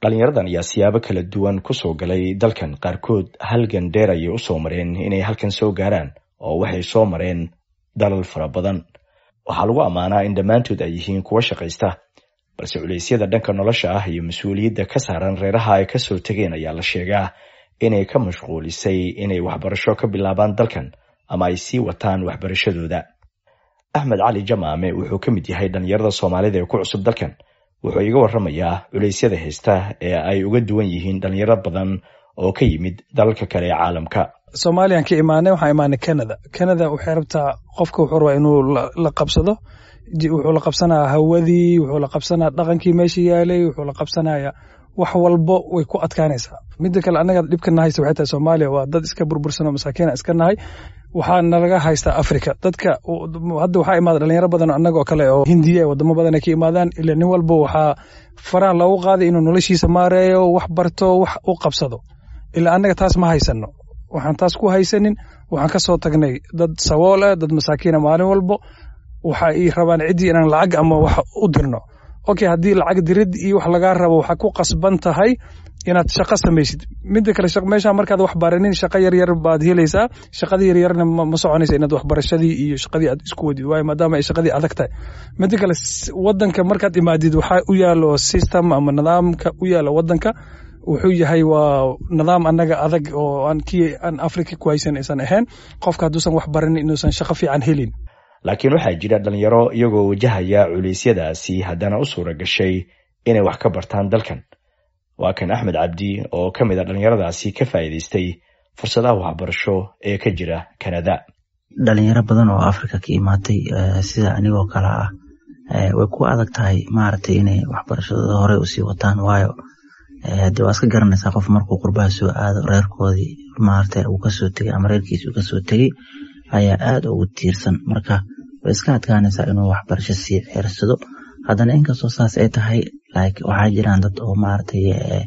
dhalinyaradan ayaa siyaabo kala duwan kusoo galay dalkan qaarkood halgan dheer ayay usoo mareen inay halkan soo gaaraan oo waxay soo mareen dalal fara badan waxaa lagu ammaanaa in dhammaantood ay yihiin kuwa shaqaysta balse culeysyada dhanka nolosha ah iyo mas-uuliyadda ka saaran reeraha ay kasoo tegeen ayaa la sheegaa inay ka mashquulisay inay waxbarasho ka bilaabaan dalkan ama ay sii wataan waxbarashadooda axmed cali jamaame wuxuu ka mid yahay dhalinyarada soomaalida ee ku cusub dalkan wuxuu iga waramayaa culeysyada haysta ee ay uga duwan yihiin dhalinyaro badan oo ka yimid dalalka kale ee caalamka soomaaliyan ka imaanay waxaan imaanay canada canada waxay rabtaa qofka wuxuu rabaa inuu la qabsado wuxuu la qabsanaya hawadii wuxuu la qabsanaya dhaqankii meesha yaalay wuxuu la qabsanaya wax walbo way ku adkaanaysaa midda kale annaga dhibka nahaysta waxay tahay soomaaliya waa dad iska burbursan oo masaakiina iska nahay waxaa nalaga haystaa africa dadka hadda waxaa imaada dhalinyaro badan annagoo kale oo hindiya wadamo badan ay ka imaadaan ila nin walba waxaa faraha loogu qaaday inuu noloshiisa maareeyo wax barto wax u qabsado ilaa annaga taas ma haysano waxaan taas ku haysanin waxaan ka soo tagnay dad sabool ah dad masaakiina maalin walbo waxa ay rabaan ciddii inaan lacag ama wax u dirno okay haddii lacag dirid iyo wax lagaa rabo waxaa ku qasban tahay inaad shaqo samaysid midda kale meesha markaad wax baranin shaqo yaryar baad helaysaa shaqadii yaryarna ma soconaysa inaad waxbarashadii iyo shaqadii aad isku wadid waayo maadaama ay shaqadii adag tahay midda kale wadanka markaad imaadid waxaa u yaalo system ama nidaamka u yaalo wadanka wuxuu yahay waa nidaam annaga adag oo aan kii aan africa ku haysan aysan ahayn qofka hadduusan wax baranin inuusan shaqo fiican helin laakiin waxaa jira dhalinyaro iyagoo wajahaya culeysyadaasi haddana u suura gashay inay wax ka bartaan dalkan waa kan axmed cabdi oo ka mid a dhalinyaradaasi ka faa'iidaystay fursadaha waxbarasho ee ka jira canada dhalinyaro badan oo africa ka imaatay sida anigoo kale ah way ku adag tahay maaragtay inay waxbarashadooda horey usii wataan waayo hadii waa iska garanaysaa qof markuu qurbaha soo aado reerkoodii maaragtay uu kasoo tegay ama reerkiisi uu kasoo tegey ayaa aad ugu tiirsan marka way iska adkaanaysaa inuu waxbarasho sii ceersado haddana inkastoo saas ay tahay waxaa jiraan dad oo maaragtay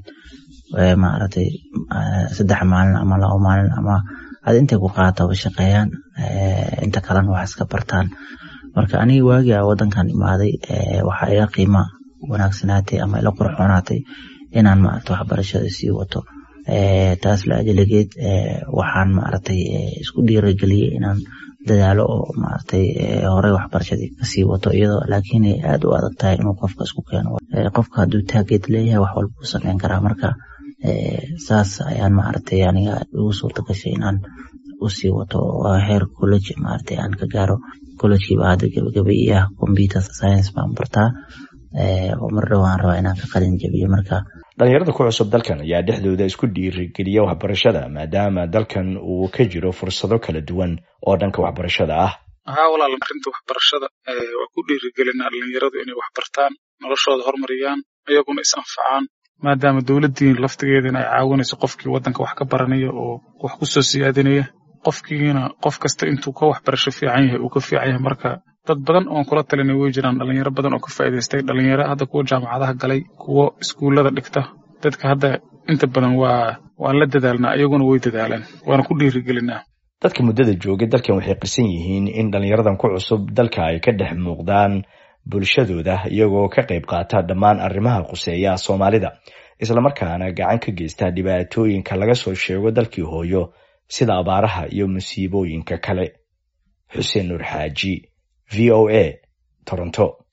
maaragtay saddex maalin ama labo maalin ama ad intay ku qaataba shaqeeyaan inta kalena wax iska bartaan marka aniga waagii a wadankan imaaday waxaa iga qiima wanaagsanaatay ama ila qurxoonaatay inaan maaragta waxbarashada sii wato taas la ajaligeed waxaan maaragtay isku dhiirageliyey inaan dadaalo oo maaragtay horey waxbarashadii kasii wato iyadoo laakiin ay aad u adag tahay inuu qofka isku keeno qofka hadduu taageed leeyahay wax walba uu sameyn karaa marka saas ayaan maaragtay aniga igu suurta gashay inaan usii wato heer college maaragtay aan ka gaaro collegekiiba hadda gabagaba iyo ah computer science baan bartaa oo mar dhowaan rabaa inaan ka qalin jabiyo marka dhalinyarada ku cusub dalkan ayaa dhexdooda isku dhiirigeliya waxbarashada maadaama dalkan uu ka jiro fursado kala duwan oo dhanka waxbarashada ah haa walaal arrinta waxbarashada waa ku dhiirigelinaa dhalinyaradu inay wax bartaan noloshooda horumariyaan iyaguna is anfacaan maadaama dowladdiin laftigeedana ay caawinayso qofkii waddanka wax ka baranaya oo wax ku soo siyaadinaya qofkiina qof kasta intuu ka waxbarasho fiican yahay uu ka fiican yahay marka dad badan oon kula talinay way jiraan dhalinyaro badan oo ka faa'iidaystay dhalinyaro hadda kuwa jaamacadaha galay kuwo iskuullada dhigta dadka hadda inta badan waa waan la dadaalnaa iyaguna way dadaalaan waana ku dhiirigelinaa dadka muddada joogay dalkan waxay qisan yihiin in dhalinyaradan ku cusub dalka ay ka dhex muuqdaan bulshadooda iyagoo ka qayb qaata dhammaan arrimaha quseeya soomaalida islamarkaana gacan ka geysta dhibaatooyinka laga soo sheego dalkii hooyo sida abaaraha iyo musiibooyinka kale xuseen nuur xaaji v o a toronto